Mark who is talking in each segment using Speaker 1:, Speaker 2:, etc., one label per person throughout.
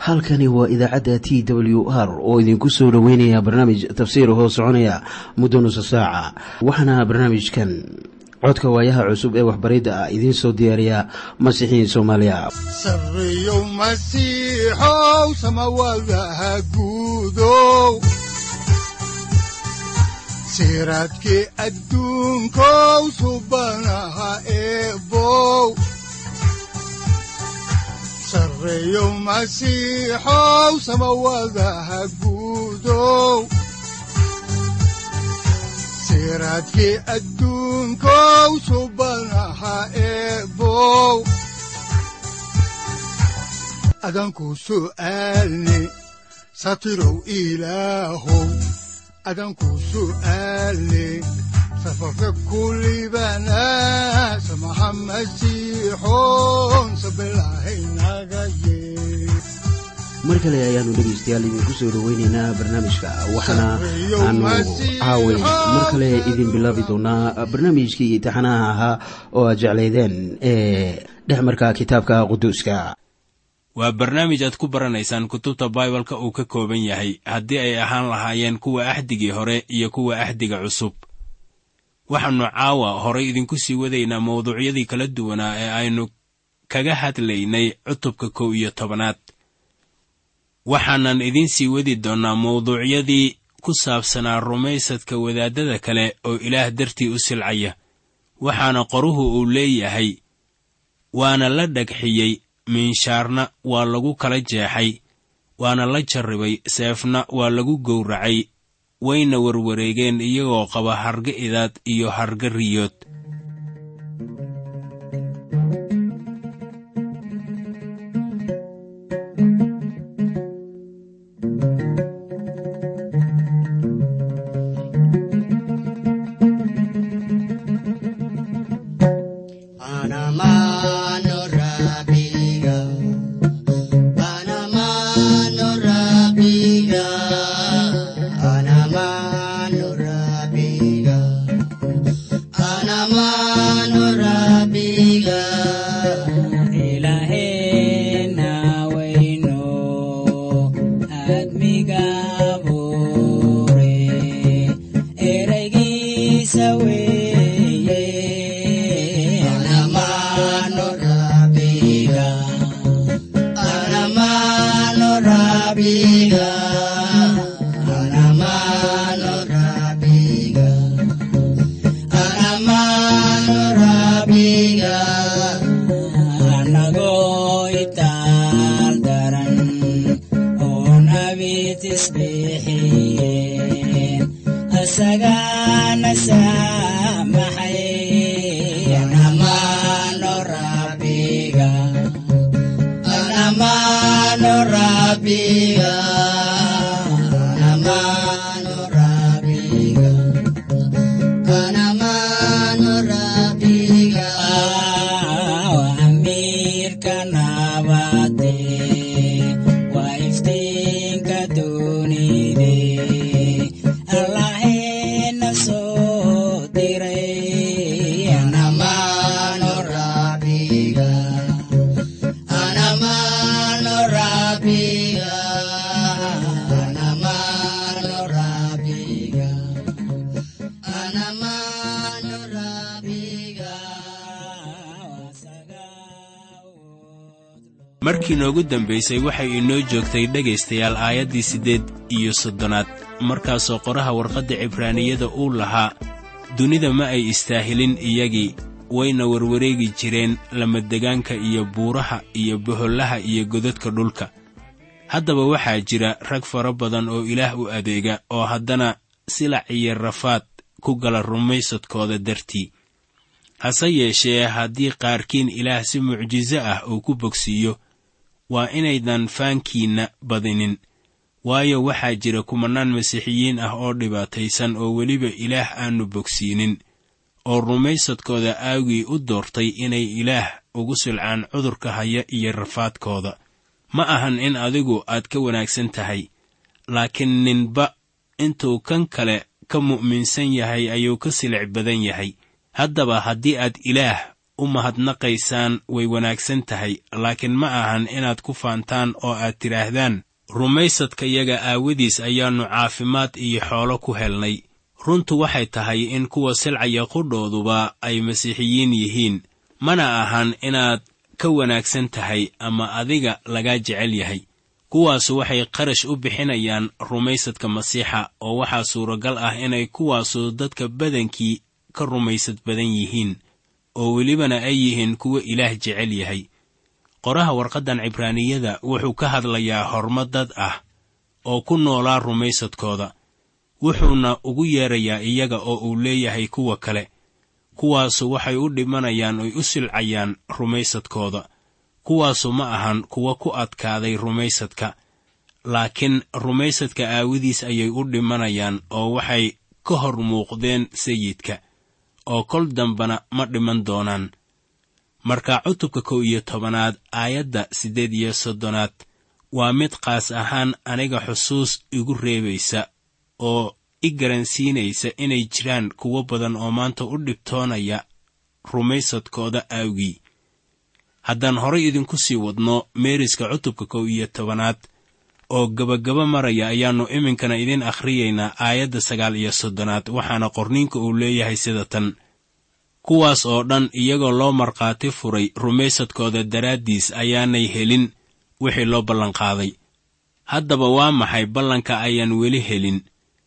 Speaker 1: halkani waa idaacadda t w r oo idinku soo dhoweynaya barnaamij tafsiir hoo soconaya muddo nusa saaca waxaana barnaamijkan codka waayaha cusub ee waxbaridda ah idiin soo diyaariya masiixiin soomaaliya
Speaker 2: sareyow masiixow samawadaha guudow siraadkii adduunkow subanaha eebow sareyow masiixow samawadaha guudow siraadkii adduunkow subanaha eebow adanku su'aalne satirow ilaahow adanku su'aalne safarka kulibana samaha masiixoon sabilahaynaga yee
Speaker 1: mar kale ayaanu dhegaystayaal idinku soo dhoweyneynaa barnaamijka waxaana aanu caaway mar kale idin bilaabi doonaa barnaamijkii taxanaha ahaa oo aad jeclaydeen ee dhexmarka kitaabka quduuska
Speaker 3: waa barnaamij aad ku baranaysaan kutubta baibalka uu ka kooban yahay haddii ay ahaan lahaayeen kuwa axdigii hore iyo kuwa axdiga cusub waxaannu caawa horay idinku sii wadaynaa mawduucyadii kala duwanaa ee aynu kaga hadlaynay cutubka kow iyo tobanaad waxaanan idiin sii wadi doonnaa mawduucyadii ku saabsanaa rumaysadka wadaaddada kale oo ilaah dartii u silcaya waxaana qoruhu uu leeyahay waana la dhagxiyey miinshaarna waa lagu kala jeexay waana la jarribay seefna waa lagu gowracay wayna warwareegeen iyagoo qaba harga idaad iyo harga riyood markii noogu dambaysay waxay inoo joogtay dhegaystayaal aayaddii siddeed iyo soddonaad markaasoo qoraha warqadda cibraaniyada uu lahaa dunida ma ay istaahilin iyagii wayna warwareegi jireen lamadegaanka iyo buuraha iyo bohollaha iyo godadka dhulka haddaba waxaa jira rag fara badan oo ilaah u adeega oo haddana silac iyo rafaad ku gala rumaysadkooda dartii hase yeeshee haddii qaarkiin ilaah si mucjiso ah uu ku bogsiiyo waa inaydan faankiinna badinin waayo waxaa jira kumannaan masiixiyiin ah oo dhibaataysan oo weliba ilaah aannu bogsiinin oo rumaysadkooda aawgii u doortay inay ilaah ugu silcaan cudurka haya iyo rafaadkooda ma ahan in adigu aad ka wanaagsan tahay laakiin ninba intuu kan kale ka mu'minsan yahay ayuu ka silic badan yahay haddaba haddii aad ilaah u mahadnaqaysaan way wanaagsan tahay laakiin ma ahan inaad ku faantaan oo aad tidhaahdaan rumaysadkayaga aawadiis ayaannu caafimaad iyo xoolo ku helnay runtu waxay tahay in kuwa silcaya qudhooduba ay masiixiyiin yihiin mana ahan inaad ka wanaagsan tahay ama adiga lagaa jecel yahay kuwaasu waxay qarash u bixinayaan rumaysadka masiixa oo waxaa suuragal ah inay kuwaasu dadka badankii ka rumaysad badan yihiin oo welibana ay yihiin kuwa ilaah jecel yahay qoraha warqaddan cibraaniyada wuxuu ka hadlayaa horma dad ah oo ku noolaa rumaysadkooda wuxuuna ugu yeerayaa iyaga oo uu leeyahay kuwa kale kuwaasu waxay u dhimanayaan oy u silcayaan rumaysadkooda kuwaasu ma ahan kuwa ku adkaaday rumaysadka laakiin rumaysadka aawadiis ayay u dhimanayaan oo waxay ka hor muuqdeen sayidka oo kol dambana ma dhiman doonaan marka cutubka kow iyo tobanaad aayadda siddeed iyo soddonaad waa mid qaas ahaan aniga xusuus igu reebaysa oo i garansiinaysa inay jiraan kuwo badan oo maanta u dhibtoonaya rumaysadkooda aawgii haddaan horay idinku sii wadno meeriska cutubka kow iyo tobanaad oo gebagaba maraya ayaannu iminkana idin akhriyaynaa aayadda sagaal iyo soddonaad waxaana qorniinka uu leeyahay sida tan kuwaas oo dhan iyagoo loo markhaati furay rumaysadkooda daraaddiis ayaanay helin wixii loo ballanqaaday haddaba waa maxay ballanka ayaan weli helin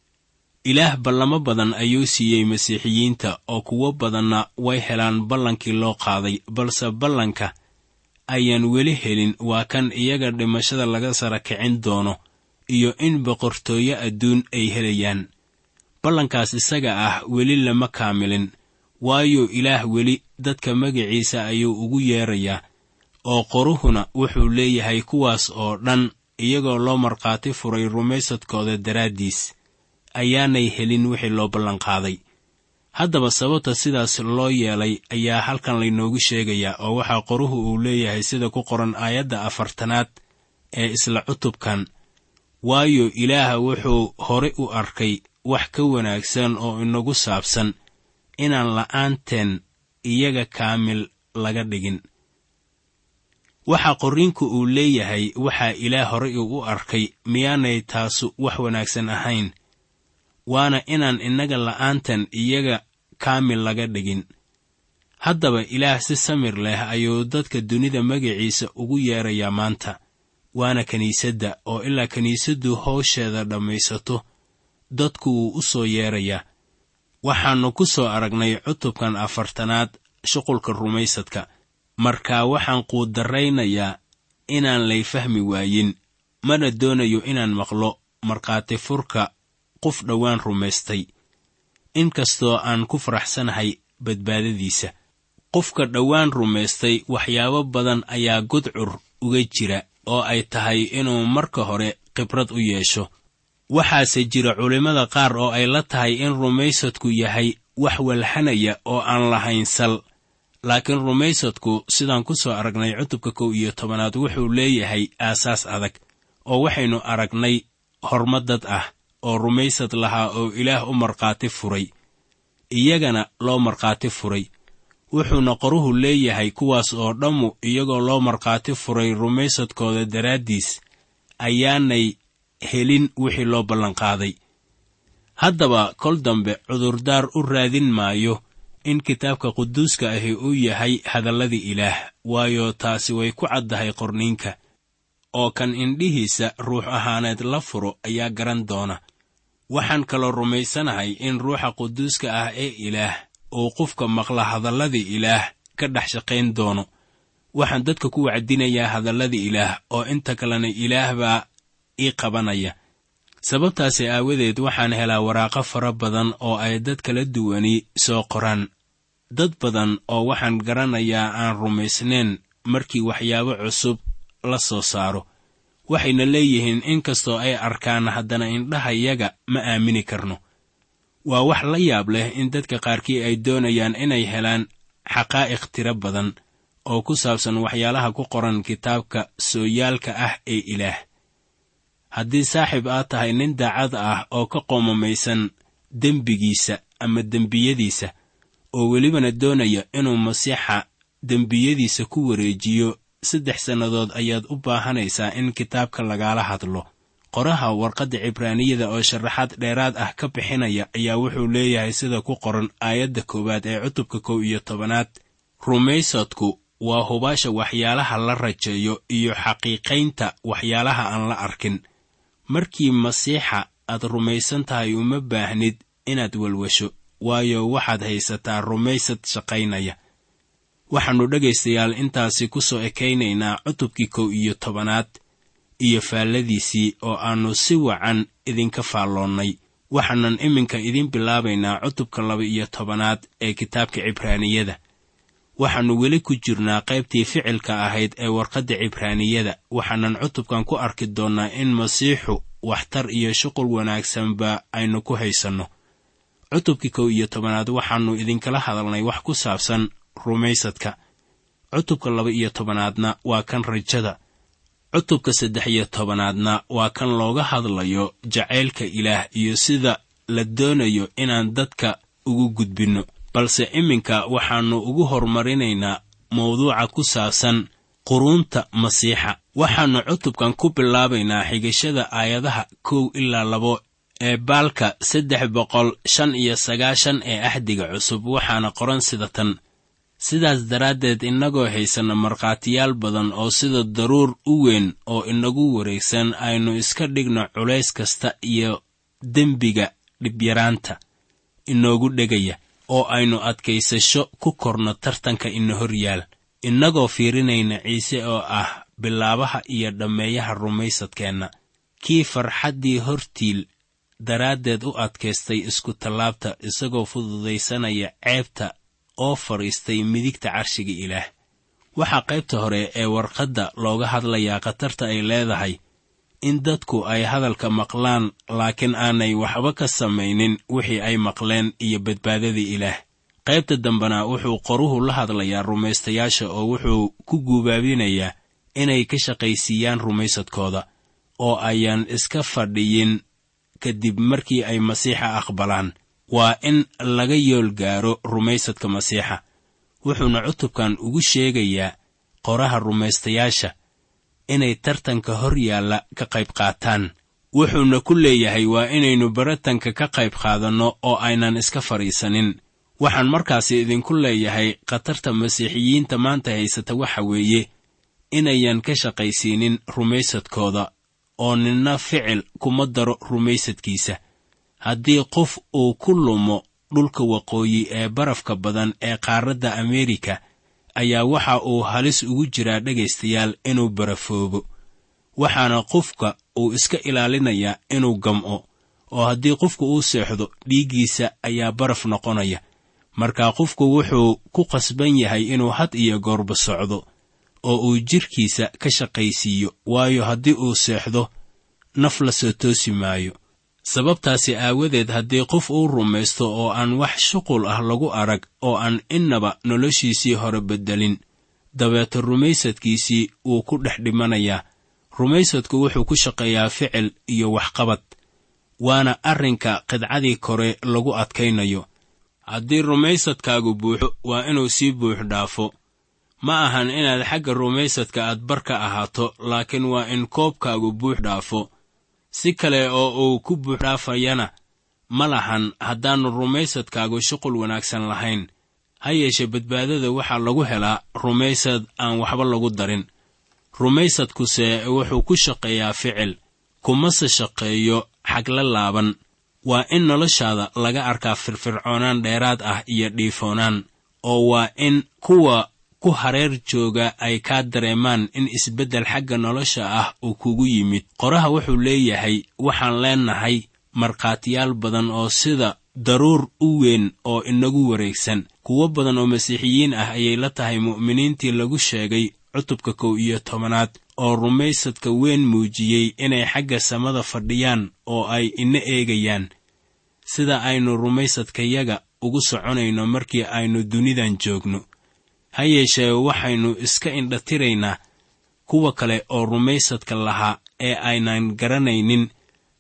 Speaker 3: ilaah ballamo badan ayuu siiyey masiixiyiinta oo kuwo badanna way helaan ballankii loo qaaday balse ballanka ayaan weli helin waa kan iyaga dhimashada laga sara kicin doono iyo in boqortooyo adduun ay helayaan ballankaas isaga ah weli lama kaamilin waayo ilaah weli dadka magiciisa ayuu ugu yeerayaa oo qoruhuna wuxuu leeyahay kuwaas oo dhan iyagoo loo markhaati furay rumaysadkooda daraaddiis ayaanay helin wixii loo ballanqaaday haddaba sababta sidaas loo yeelay ayaa halkan laynoogu sheegayaa oo waxaa qoruhu uu leeyahay sida ku qoran aayadda afartanaad ee isla cutubkan waayo ilaah wuxuu hore u arkay wax ka wanaagsan oo inagu saabsan inaan la'aanteen iyaga kaamil laga dhigin waxa qorriinku uu leeyahay waxaa ilaah horey uu u arkay miyaanay taasu wax wanaagsan ahayn waana inaan innaga la'aantan iyaga kaamil laga dhigin haddaba ilaah si samir leh ayuu dadka dunida magiciisa ugu yeerayaa maanta waana kiniisadda oo ilaa kiniisaddu howsheeda dhammaysato dadku wuu u soo yeerayaa waxaannu ku soo aragnay cutubkan afartanaad shuqulka rumaysadka marka waxaan quudarraynayaa inaan lay fahmi waayin mana doonayo inaan maqlo markhaati furka qof dhowaan rumaystay inkastoo aan ku faraxsanahay badbaadadiisa qofka dhowaan rumaystay waxyaabo badan ayaa gudcur uga jira oo ay tahay inuu marka hore khibrad u yeesho waxaase jira culimmada qaar oo ay la tahay in rumaysadku yahay wax walxanaya oo aan lahayn sal laakiin rumaysadku sidaan ku soo aragnay cutubka kow iyo tobanaad wuxuu leeyahay aasaas adag oo waxaynu aragnay hormadad ah oo rumaysad lahaa oo ilaah u markhaati furay iyagana loo markhaati furay wuxuuna qoruhu leeyahay kuwaas oo dhammu iyagoo loo markhaati furay rumaysadkooda daraaddiis ayaanay helin wixii loo ballanqaaday haddaba kol dambe cudurdaar u raadin maayo in kitaabka quduuska ahi uu yahay hadalladii ilaah waayo taasi way ku caddahay qorniinka oo kan indhihiisa ruux ahaaneed la furo ayaa garan doona waxaan kaloo rumaysanahay in ruuxa quduuska ah ee ilaah uu qofka maqla hadalladii ilaah ka dhex shaqayn doono waxaan dadka ku wacdinayaa hadalladii ilaah oo inta kalena ilaah baa ii qabanaya sababtaasi aawadeed waxaan helaa waraaqo fara badan oo ay dad kala duwani soo qoraan dad badan oo waxaan garanayaa aan rumaysnayn markii waxyaabo cusub la soo saaro waxayna leeyihiin in kastoo ay arkaan haddana indhahayaga ma aamini karno waa wax la yaab leh in dadka qaarkii ay doonayaan inay helaan xaqaa'iq tiro badan oo ku saabsan waxyaalaha ku qoran kitaabka sooyaalka ah ee ilaah haddii saaxiib aad tahay nin daacad ah oo ka qoomamaysan dembigiisa ama dembiyadiisa oo welibana doonaya inuu masiixa dembiyadiisa ku wareejiyo saddex sannadood ayaad u baahanaysaa in kitaabka lagaala hadlo qoraha warqadda cibraaniyada oo sharaxaad dheeraad ah ka bixinaya ayaa wuxuu leeyahay sida ku qoran aayadda koowaad ee cutubka kow iyo tobanaad rumaysadku waa hubaasha waxyaalaha la rajeeyo iyo xaqiiqaynta waxyaalaha aan la arkin markii masiixa aad rumaysan tahay uma baahnid inaad welwasho waayo waxaad haysataa rumaysad shaqaynaya waxaannu dhegaystayaal intaasi ku soo ekaynaynaa cutubkii kow iyo tobanaad iyo faalladiisii oo aannu si wacan idinka faalloonnay waxaanan iminka idiin bilaabaynaa cutubka laba iyo tobanaad ee kitaabka cibraaniyada waxaannu weli ku jirnaa qaybtii ficilka ahayd ee warqadda cibraaniyada waxaanan cutubkan ku arki doonnaa in masiixu waxtar iyo shuqul wanaagsanba aynu ku haysanno cutubkii kow iyo tobanaad waxaannu idinkala hadalnay wax ku saabsan rumaysadka cutubka laba iyo tobanaadna waa kan rajada cutubka saddex iyo tobanaadna waa kan looga hadlayo jacaylka ilaah iyo sida la doonayo inaan dadka ugu gudbinno balse iminka waxaannu ugu horumarinaynaa mawduuca ku saabsan quruunta masiixa waxaannu cutubkan ku bilaabaynaa xigashada aayadaha kow ilaa labo ee baalka saddex boqol shan iyo sagaashan ee axdiga cusub waxaana qoran sida tan sidaas daraaddeed innagoo haysanna markhaatiyaal badan oo sida daruur u weyn oo inagu wareegsan aynu iska dhigno culays kasta iyo dembiga dhibyaraanta inoogu dhegaya oo aynu adkaysasho ku korno tartanka ina hor yaal innagoo fiirinayna ciise oo ah bilaabaha iyo dhammeeyaha rumaysadkeenna kii farxaddii hortiil daraaddeed u adkaystay isku tallaabta isagoo fududaysanaya ceebta oo fadhiistay midigta carshiga ilaah waxaa qaybta hore ee warqadda looga hadlayaa khatarta ay leedahay in dadku ay hadalka maqlaan laakiin aanay waxba ka samaynin wixii ay maqleen iyo badbaadadii ilaah qaybta dambena wuxuu qoruhu la hadlayaa rumaystayaasha oo wuxuu ku guubaabinayaa inay ka shaqaysiiyaan rumaysadkooda oo ayaan iska fadhiyin kadib markii ay masiixa aqbalaan waa in laga yool gaaro rumaysadka masiixa wuxuuna cutubkan ugu sheegayaa qoraha rumaystayaasha inay tartanka hor yaalla ka qayb qaataan wuxuuna ku leeyahay waa inaynu baratanka ka qayb qaadanno oo aynan iska fadhiisanin waxaan markaasi idinku leeyahay khatarta masiixiyiinta maanta haysata waxa weeye inayan ka shaqaysiinin rumaysadkooda oo ninna ficil kuma daro rumaysadkiisa haddii qof uu ku lumo dhulka waqooyi ee barafka badan ee qaaradda ameerika ayaa waxa uu halis ugu jiraa dhegaystayaal inuu barafoobo waxaana qofka uu iska ilaalinayaa inuu gam'o oo haddii qofku uu seexdo dhiiggiisa ayaa baraf noqonaya markaa qofku wuxuu ku qasban yahay inuu had iyo goorba socdo oo uu jidhkiisa ka shaqaysiiyo waayo haddii uu seexdo naf la soo toosi maayo sababtaasi aawadeed haddii qof uu rumaysto oo aan wax shuqul ah lagu arag oo aan innaba noloshiisii hore beddelin dabeeto rumaysadkiisii wuu ku dhex dhimanayaa rumaysadku wuxuu ku shaqeeyaa ficil iyo waxqabad waana arrinka qidcadii kore lagu adkaynayo haddii rumaysadkaagu buuxo waa inuu sii buux dhaafo ma ahan inaad xagga rumaysadka aad bar ka ahaato laakiin waa in koobkaagu buux dhaafo si kale oo uu ku buux dhaafayana ma lahan haddaannu rumaysadkaagu shuqul wanaagsan lahayn ha yeeshee badbaadada waxaa lagu helaa rumaysad aan waxba lagu darin rumaysadkuse wuxuu ku shaqeeyaa ficil kumase shaqeeyo xagla laaban waa in noloshaada laga arkaa firfircoonaan dheeraad ah iyo dhiifoonaan oo waa in kuwa ku hareer jooga ay kaa dareemaan in isbeddel xagga nolosha ah uu kugu yimid qoraha wuxuu leeyahay waxaan leennahay markhaatiyaal badan oo sida daruur u weyn oo inagu wareegsan kuwo badan oo masiixiyiin ah ayay la tahay mu'miniintii lagu sheegay cutubka kow iyo tobanaad oo rumaysadka weyn muujiyey inay xagga samada fadhiyaan oo ay ina eegayaan sida aynu rumaysadkayaga ugu soconayno markii aynu dunidan joogno ha yeeshee waxaynu iska indhatiraynaa kuwa kale oo rumaysadka lahaa ee aynan garanaynin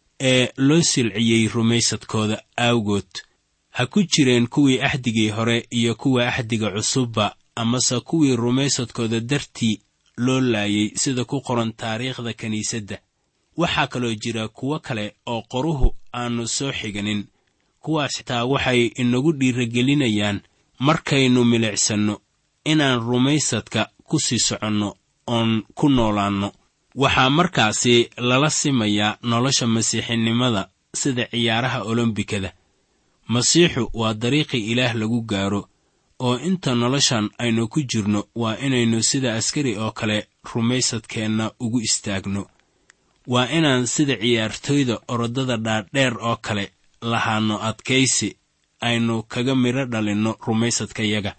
Speaker 3: ee loo silciyey rumaysadkooda aawgood ha ku jireen kuwii axdigii hore iyo kuwa axdiga cusubba amase kuwii rumaysadkooda dartii loo laayay sida ku qoran taariikhda kiniisadda waxaa kaloo jira kuwo kale oo qoruhu aannu soo xiganin kuwaas xitaa waxay inagu dhiiragelinayaan markaynu milicsanno inaan rumaysadka ku sii soconno oon ku noolaanno waxaa markaasi lala simayaa nolosha masiixinimada sida ciyaaraha olombikada masiixu waa dariiqii ilaah lagu gaaro oo inta noloshan aynu ku jirno waa inaynu sida askari oo kale rumaysadkeenna ugu istaagno waa inaan sida ciyaartooyda orodada dhaadheer oo kale lahaanno adkaysi aynu kaga midho dhalinno rumaysadkayaga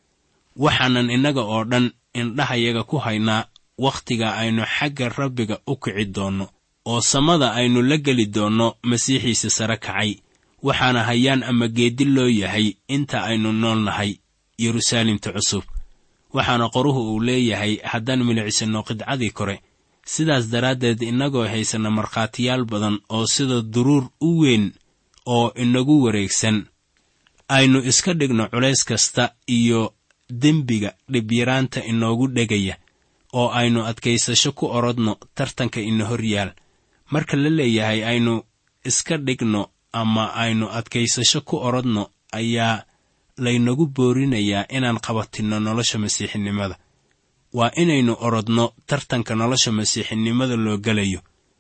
Speaker 3: waxaanan innaga oo dhan indhahayaga ku haynaa wakhtiga aynu xagga rabbiga u kici doonno oo samada aynu la geli doonno masiixiisa sare kacay waxaana hayaan ama geeddi loo yahay inta aynu nool nahay yeruusaalemta cusub waxaana qoruhu uu leeyahay haddaan milicsanno qidcadii kore sidaas daraaddeed innagoo haysanna markhaatiyaal badan oo sida duruur u weyn oo inagu wareegsan aynu iska dhigno culays kasta iyo dembiga dhibyaraanta inoogu dhegaya oo aynu adkaysasho ku orodno tartanka ina hor yaal marka la leeyahay aynu iska dhigno ama aynu adkaysasho ku orodno ayaa laynagu boorinayaa inaan qabatinno nolosha masiixinimada waa inaynu orodno tartanka nolosha masiixinimada loo gelayo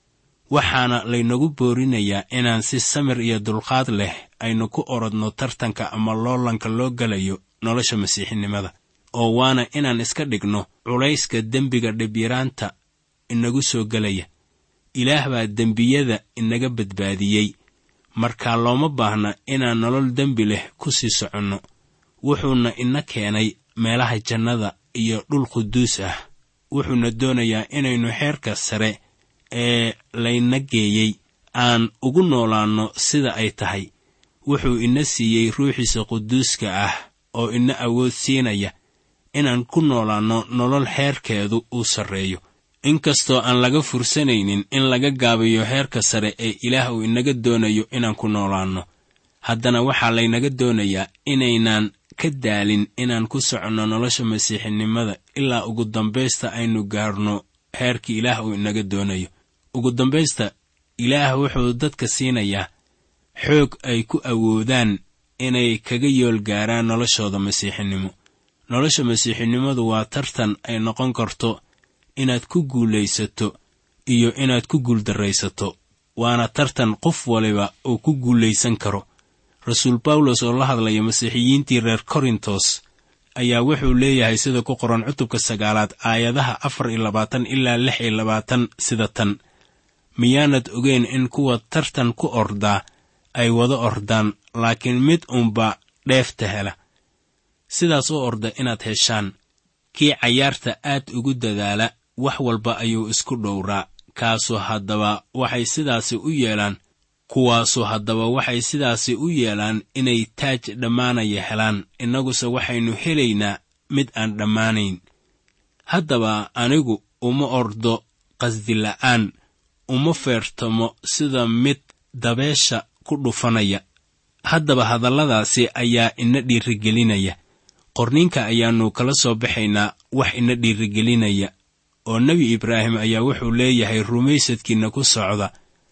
Speaker 3: waxaana laynagu boorinayaa inaan si samir iyo dulqaad leh aynu ku orodno tartanka ama loolanka loo gelayo nolosha masiixinimada oo waana inaan iska dhigno culayska dembiga dhibyaraanta inagu soo gelaya ilaah baa dembiyada inaga badbaadiyey markaa looma baahna inaan nolol dembi leh ku sii soconno wuxuuna ina keenay meelaha jannada iyo dhul quduus ah wuxuuna doonayaa inaynu xeerka sare ee layna geeyey aan ugu noolaanno sida ay tahay wuxuu ina siiyey ruuxiisa quduuska ah oo ina awood siinaya inaan ku noolaanno nolol xeerkeedu uu sarreeyo inkastoo aan laga fursanaynin in laga gaabiyo heerka sare ee ilaah uu inaga doonayo inaan ku noolaanno haddana waxaa laynaga doonayaa inaynaan ka daalin inaan ku soconno nolosha masiixinimada ilaa ugu dambaysta aynu gaarno heerka ilaah uu inaga doonayo ugu dambaysta ilaah wuxuu dadka siinayaa xoog ay ku awoodaan inay kaga yool gaaraan noloshooda masiixinimo nolosha masiixinimadu waa tartan ay noqon karto inaad ku guulaysato iyo inaad ku guuldarraysato waana tartan qof waliba uu ku guulaysan karo rasuul bawlos oo la hadlaya masiixiyiintii reer korintos ayaa wuxuu leeyahay sida ku qoran cutubka sagaalaad aayadaha afar iyo labaatan ilaa lix iyo labaatan sida tan miyaanad ogeyn in kuwa tartan ku ordaa ay wada ordaan laakiin mid unba dheefta hela sidaas u orda inaad heshaan kii cayaarta aad ugu dadaala wax walba ayuu isku dhowraa kaasu haddaba waxay sidaasi u yeelaan kuwaasu haddaba waxay sidaasi u yeelaan inay taaj dhammaanaya helaan innaguse waxaynu helaynaa mid aan dhammaanayn haddaba anigu uma ordo qasdila'aan uma feertamo sida mid dabeesha ku dhufanaya haddaba hadalladaasi ayaa ina dhiirigelinaya qorninka ayaannu kala soo baxaynaa wax ina dhiirigelinaya oo nebi ibraahim ayaa wuxuu leeyahay rumaysadkiinna ku socda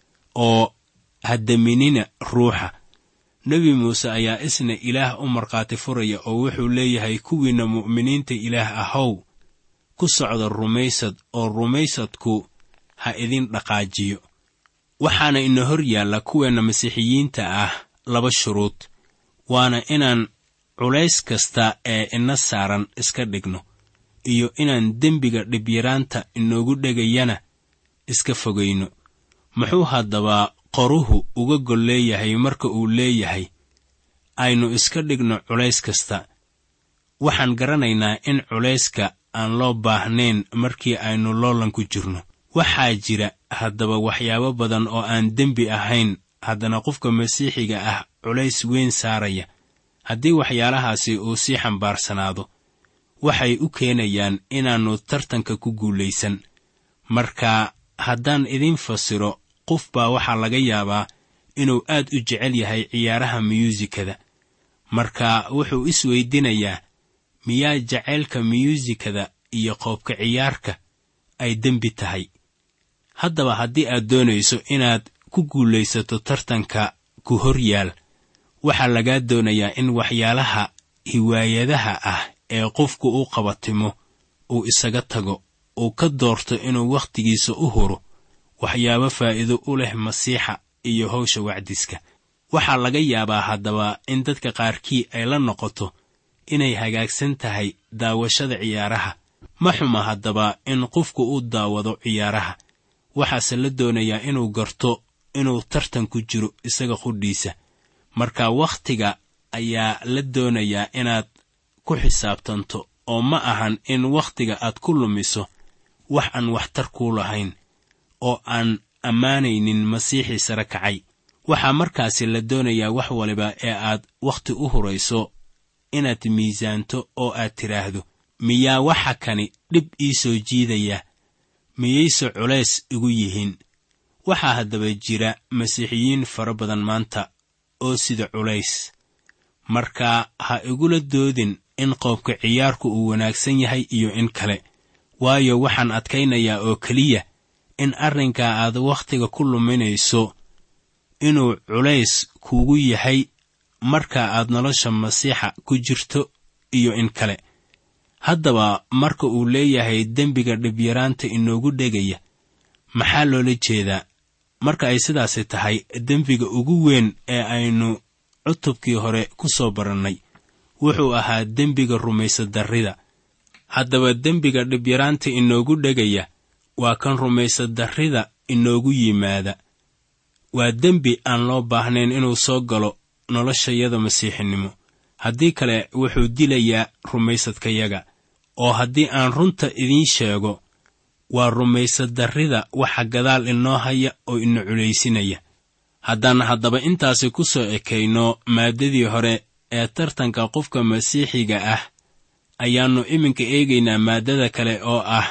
Speaker 3: oo haddaminina ruuxa nebi muuse ayaa isna ilaah u markhaati furaya oo wuxuu leeyahay kuwiinna mu'miniinta ilaah ahow ku socda rumaysad oo rumaysadku ha idin dhaqaajiyo waxaana ina hor yaalla kuweenna masiixiyiinta ah laba shuruud waana inaan culays kasta ee ina saaran iska dhigno iyo inaan dembiga dhibyaraanta inoogu dhegayana iska fogayno muxuu haddaba qoruhu uga gol leeyahay marka uu leeyahay aynu iska dhigno culays kasta waxaan garanaynaa in culayska aan loo baahnayn markii aynu loolanku jirno waxaa jira haddaba waxyaabo badan oo aan dembi ahayn haddana qofka masiixiga ah culays weyn saaraya haddii waxyaalahaasi uu sii xambaarsanaado waxay u keenayaan inaannu tartanka ku guulaysan marka haddaan idiin fasiro qof baa waxaa laga yaabaa inuu aad u jecel yahay ciyaaraha miyuusikada marka wuxuu isweydinayaa miyaa jacaylka miyuusikada iyo qoobka ciyaarka ay dembi tahay haddaba haddii aad doonayso inaad ku guulaysato tartanka ku hor yaal waxaa lagaa doonayaa in waxyaalaha hiwaayadaha ah ee qofku u qabatimo uu isaga tago uu ka doorto inuu wakhtigiisa u huro waxyaabo faa'iido u leh masiixa iyo hawsha wacdiska waxaa laga yaabaa haddaba in dadka qaarkii ay la noqoto inay hagaagsan tahay daawashada ciyaaraha ma xuma haddaba in qofku u daawado ciyaaraha waxaase la doonayaa inuu garto inuu tartan ku jiro isaga qudhiisa marka wakhtiga ayaa la doonayaa inaad ku xisaabtanto oo ma ahan in wakhtiga aad ku lumiso wax aan waxtar kuu lahayn oo aan ammaanaynin masiixii sare kacay waxaa markaasi la doonayaa wax waliba ee aad wakhti u hurayso inaad miisaanto oo aad tidhaahdo miyaa waxa kani dhib ii soo jiidaya miyayse culays igu yihiin waxaa haddaba jira masiixiyiin fara badan maanta oo sida culays marka ha igula doodin in qoobka ciyaarku uu wanaagsan yahay iyo in kale waayo waxaan adkaynayaa oo keliya in arrinkaa aad wakhtiga ku luminayso inuu culays kuugu yahay marka aad nolosha masiixa ku jirto iyo in kale haddaba marka uu leeyahay dembiga dhibyaraanta inoogu dhegaya maxaa loola jeedaa marka ay sidaasi tahay dembiga ugu weyn ee aynu cutubkii hore ku soo barannay wuxuu ahaa dembiga rumaysadarrida haddaba dembiga dhibyaraanta inoogu dhegaya waa kan rumaysadarrida inoogu yimaada waa dembi aan loo baahnayn inuu soo galo noloshayada masiixinimo haddii kale wuxuu dilayaa rumaysadkayaga oo haddii aan runta idiin sheego waa rumaysadarrida waxa gadaal inoo haya oo ina culaysinaya haddaan haddaba intaasi ku soo ekayno maaddadii hore ee tartanka qofka masiixiga ah ayaannu iminka eegaynaa maaddada kale oo ah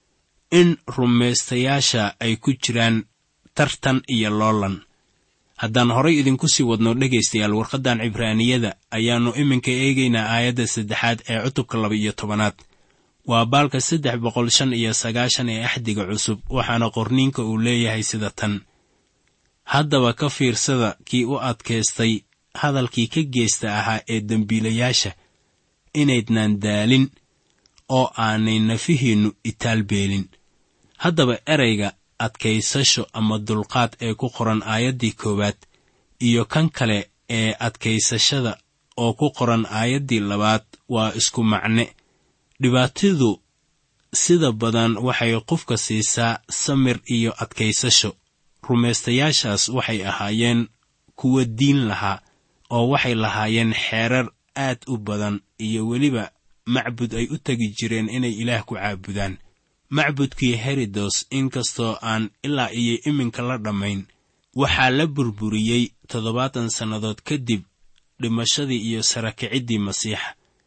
Speaker 3: in rumaystayaasha ay ku jiraan tartan iyo loolan haddaan horay idinku sii wadno dhegaystayaal warqaddan cibraaniyada ayaannu iminka eegaynaa aayadda saddexaad ee cutubka laba iyo tobanaad waa baalka saddex boqol shan iyo sagaashan ee axdiga cusub waxaana qorniinka uu leeyahay sida tan haddaba ka fiirsada kii u adkaystay hadalkii ka geesta ahaa ee dembiilayaasha inaydnaan daalin oo aanay nafihiinnu itaalbeelin haddaba erayga adkaysasho ama dulqaad ee ku qoran aayaddii koowaad iyo kan kale ee adkaysashada oo ku qoran aayaddii labaad waa isku macne dhibaatadu sida badan waxay qofka siisaa samir iyo adkaysasho rumaystayaashaas waxay ahaayeen kuwa diin lahaa oo waxay lahaayeen xeerar aad u badan iyo weliba macbud ay u tegi jireen inay ilaah ku caabudaan macbudkii herodos inkastoo aan ilaa iyo iminka la dhammayn waxaa la burburiyey toddobaatan sannadood kadib dhimashadii iyo sarakiciddii masiixa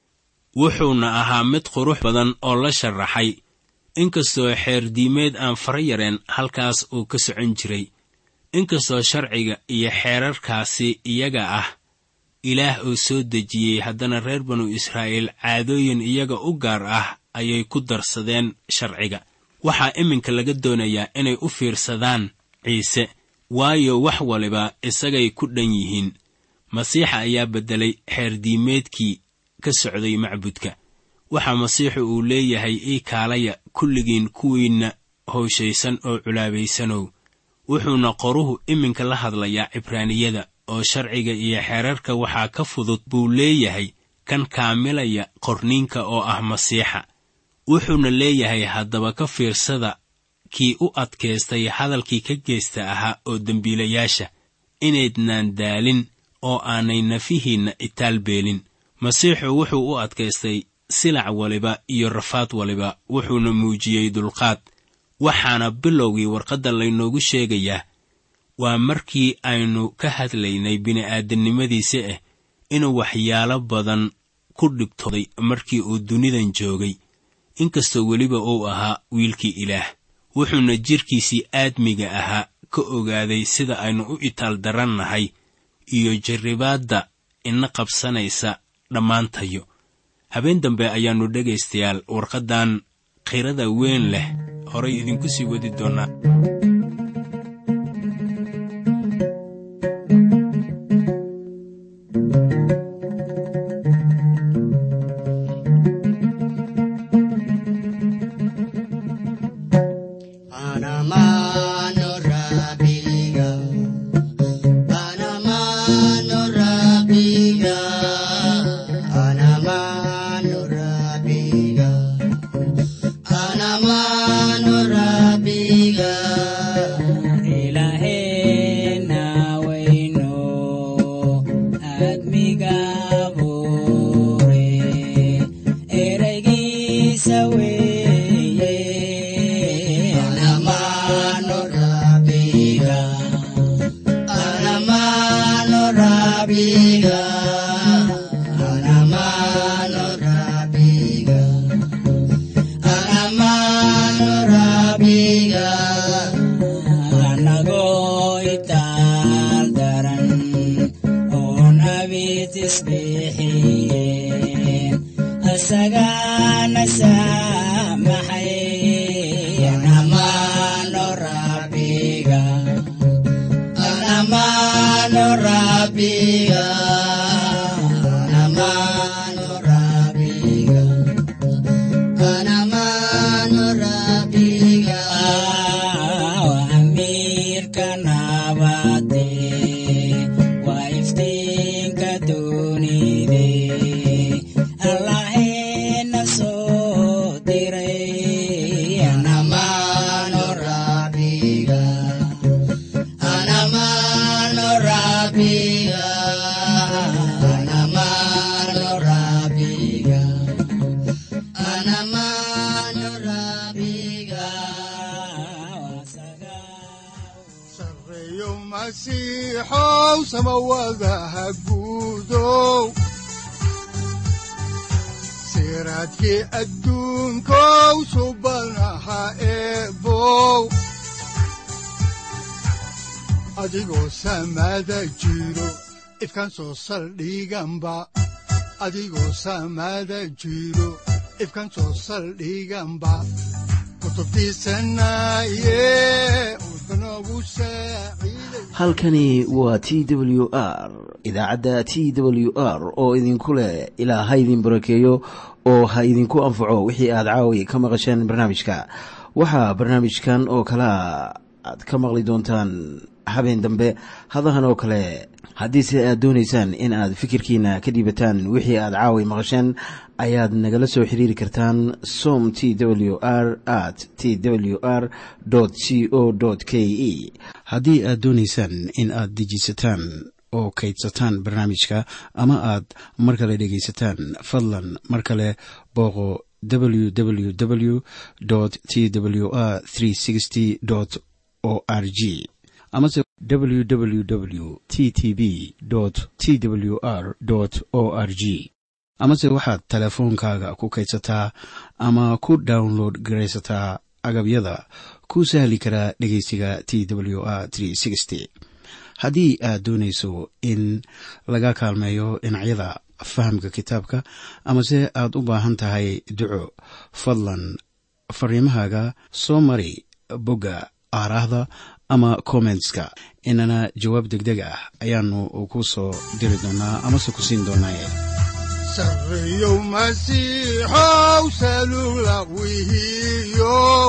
Speaker 3: wuxuuna ahaa mid qurux badan oo la sharaxay inkastoo xeerdiimeed aan fara yareen halkaas uu ka socon jiray inkastoo sharciga iyo xeerarkaasi iyaga ah ilaah oo soo dejiyey haddana reer banu israa'iil caadooyin iyaga u gaar ah ayay ku darsadeen sharciga waxaa iminka laga doonayaa inay u fiirsadaan ciise waayo wax waliba isagay ku dhan yihiin masiixa ayaa beddelay xeerdiimeedkii ka socday macbudka waxaa masiixu uu leeyahay ii kaalaya kulligiin kuwiinna howshaysan oo culaabaysanow wuxuuna qoruhu iminka la hadlayaa cibraaniyada oo sharciga iyo xeerarka waxaa ka fudud buu leeyahay kan kaamilaya qorniinka oo ah masiixa wuxuuna leeyahay haddaba ka fiirsada kii u adkaystay hadalkii ka geesta ahaa oo dembiilayaasha inaydnaan daalin oo aanay nafihiinna itaalbeelin masiixu wuxuu u adkaystay silac waliba iyo rafaad waliba wuxuuna muujiyey dulqaad waxaana bilowgii warqadda laynoogu sheegayaa waa markii aynu ka hadlaynay bini'aadamnimadiisa ah inuu waxyaalo badan ku dhibtooday markii uu dunidan joogay inkastoo weliba uu ahaa wiilkii ilaah wuxuuna jidhkiisii aadmiga ahaa ka ogaaday sida aynu u itaal darannahay iyo jarribaadda ina qabsanaysa dhammaantayo habeen dambe ayaannu dhegaystayaal warqaddan khirada weyn leh horay idinku sii wadi doonnaa
Speaker 2: siraadkii adduunkow subanaha eebow adigoo samaada jiro ifkaan soo saldhiganba adigoo samaada jiro ifkaan soo saldhiganba
Speaker 1: halkani waa t w r idaacadda t w r oo idinku leh ilaa ha idin barakeeyo oo ha idinku anfaco wixii aad caawi ka maqasheen barnaamijka waxaa barnaamijkan oo kalea aad ka maqli doontaan habeen dambe hadahan oo kale haddiise aad doonaysaan in aad fikirkiina ka dhiibataan wixii aad caawi maqasheen ayaad nagala soo xiriiri kartaan som t w r at t w r c o k e haddii aad doonaysaan in aad dejiisataan oo kaydsataan barnaamijka ama aad mar kale dhegaysataan fadlan mar kale booqo www t w r o r g amase www t t b t w r o r g amase waxaad teleefoonkaaga ku kaydsataa ama ku download garaysataa agabyada ku sahli karaa dhegeysiga t w r haddii aad doonayso in laga kaalmeeyo dhinacyada fahamka kitaabka amase aad u baahan tahay duco fadlan fariimahaaga soo mari bogga aaraahda ama kommentska inana jawaab degdeg ah ayaanu ku soo diri doonaa amase ku siin doonaaye
Speaker 2: sareyow masiixow salula wihiyow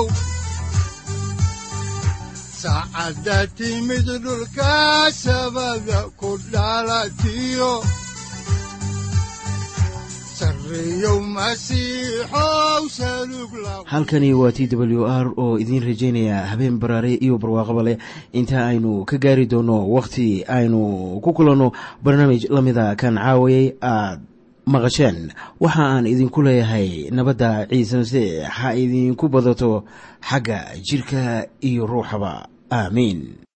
Speaker 2: saacadda timid dhulka sabada ku dhalatiyo
Speaker 1: halkani waa t w r oo idiin rajaynaya habeen baraare iyo barwaaqaba leh inta aynu ka gaari doono wakhti aynu ku kulanno barnaamij la mida kan caawayay aad maqasheen waxa aan idinku leeyahay nabadda ciise masiix ha idinku badato xagga jidhka iyo ruuxaba aamiin